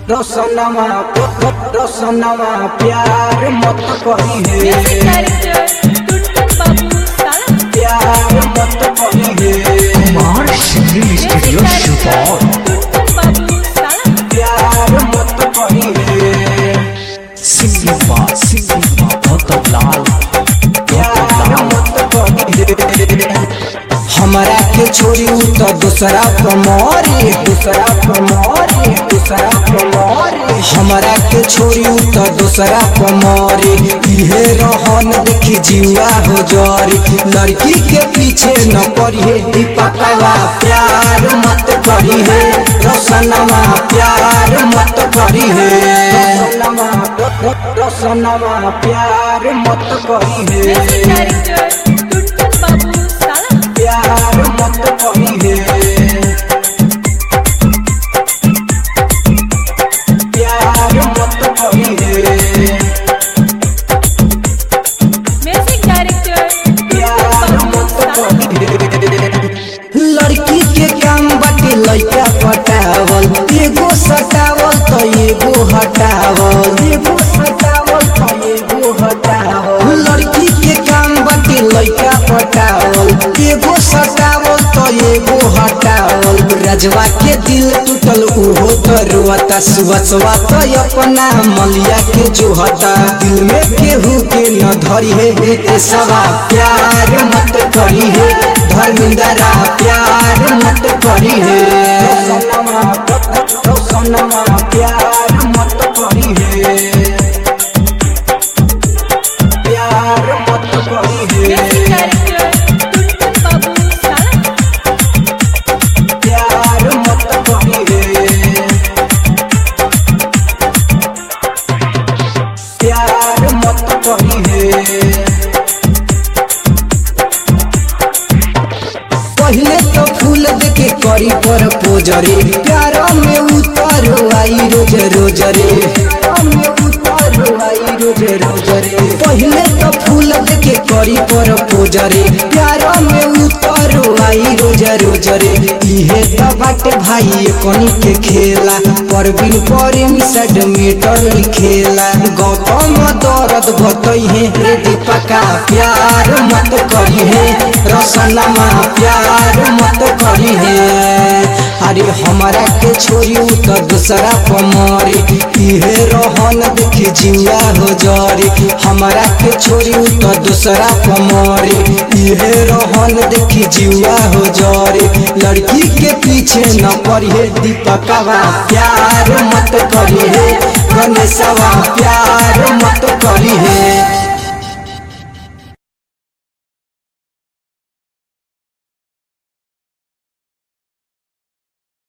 रोशनमा रोशनमा प्यार मत कही म्यूजिक है डायरेक्टर टुनटुन बाबू साला प्यार मत कही है कुमार सिंगिंग स्टूडियो सुपौल टुनटुन बाबू साला प्यार मत कही है सिंगिंग बा सिंगिंग बा गौतम लाल प्यार गौतम लाल मत कही है हमरा के छोड़ी उ तो दूसरा कमोरी दूसरा कमोरी दूसरा कमोरी हमरा के छोड़ी उ तो दूसरा कमोरी इहे रहन देखी जीवा हो जरी लड़की के पीछे न पड़ी दीपकवा प्यार मत करी है रोशनमा प्यार मत करी है रोशनमा प्यार मत करी म्यूजिक है डायरेक्टर टुनटुन बाबू साला प्यार मत कही है प्यार मत कही है म्यूजिक डायरेक्टर प्यार टुनटुन बाबू मत साला कही है लड़की के काम बाटे लड़का पटावल एगो सटावल तो एगो हटावल एगो सटावल तो एगो हटावल लड़की के काम बाटे लड़का पटावल एगो सटावल तो एगो हटावल रजवा के दिल टूटल उहो तो रोता सुबसवा तो अपना मलिया के जोहता दिल में केहू के न धरी है ए सवा प्यार मत करी है धर्मिंदरा प्यार मत करी है सोनमा प्यार मत करी है प्यार मत करी म्यूजिक है डायरेक्टर टुनटुन बाबू साला प्यार मत करी है प्यार मत करी है पहले तो फूल देके करी पर पोजरे प्यार में उतारो आई रोज रोज रे प्यार में उतारो आई रोज रोज रे पहले तो फूल देके करी पर पोजरे प्यार में उतारो आई रोज रोज रे इहे तो बाटे भाई कनी के खेला पर बिन परे मिसड मीटर लिखेला गौतम दर्द बतई है रे दीपका प्यार मत करी है रसनमा प्यार मत करी है अरे हमारा के छोड़ी उ तो दूसरा पमरी इहे रहन देखी जिया हो जरी हमारा के छोड़ी उ तो दूसरा पमरी इहे रहन देखी जिया हो जरी लड़की के पीछे न पड़ी दीपकवा प्यार मत करी है गणेशवा प्यार मत करी है